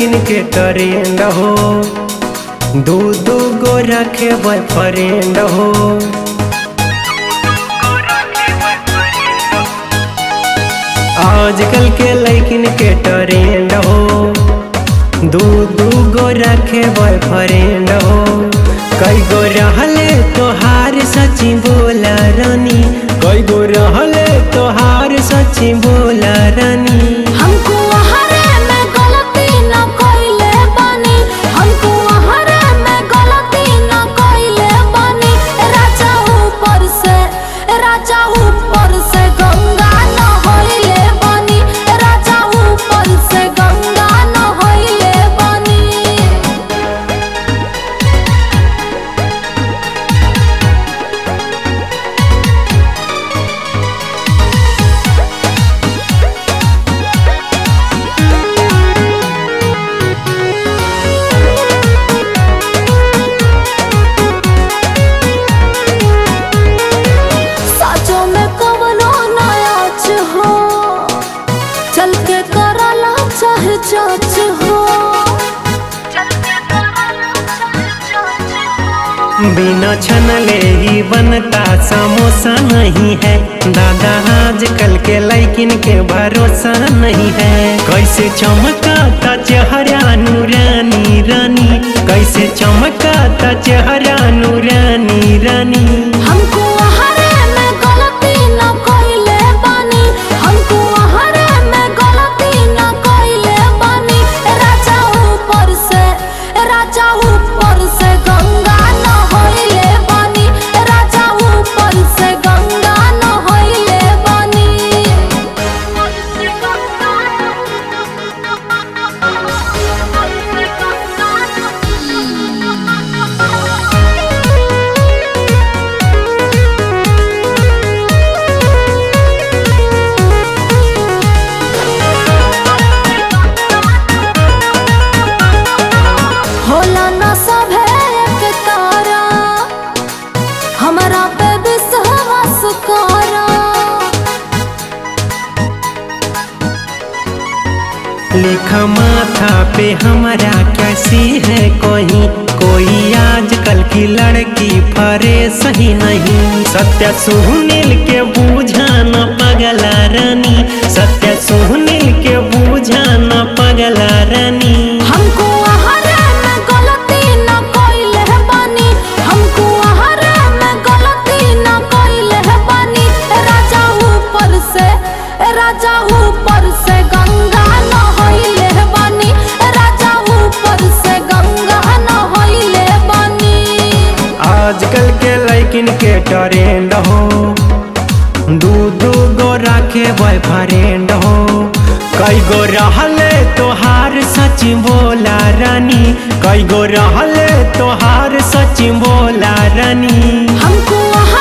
लैकिन के ट्रेंड हो दू दू गो रखे बॉयफ्रेंड हो आजकल के लैकिन के ट्रेंड हो दू दू गो रखे बॉयफ्रेंड हो कई गो रहले तोहार सची बोला रानी कई गो रहले तोहार सची बोला रानी हमको हरे में गलती न कइले बानी हमको हरे में गलती न कइले बानी राजा ऊपर से राजा ऊपर से गंगा न होइले बानी राजा ऊपर से गंगा न होइले बानी साचो में कवनो नाच हो चल के करला चाहे चाच हो बिना छनले ही बनता समोसा नहीं है दादा आजकल के लैकिन के भरोसा नहीं है कैसे चमकाता चेहरा नूरानी रानी कैसे चमकाता चेहरा नूरानी रानी हमको हरे में गलती न कइले बानी हमको हरे में गलती न कइले बानी राजा ऊपर से राजा ऊपर से गंगा न होइले बानी राजा ऊपर से गंगा न होइले बानी होला न सभे एक तारा हमरा पे विश्वास करा लिखा माथा पे हमारा कैसी है कोई कोई आजकल की लड़की फरे सही नहीं सत्य सुनील के बूझा न पगला रानी सत्य सुनील के बूझा न पगला रानी हमको हरे में गलती न कइले बानी हमको हरे में गलती न कइले बानी राजा ऊपर से राजा ऊपर से गंगा न होइले बानी राजा ऊपर से गंगा न होइले बानी आजकल के लैकिन के ट्रेंड हो दू दू गो रखे बॉयफ्रेंड हो कई गो रहले तोहार सच बोला रानी कई गो रहले तोहार सच बोला रानी हमको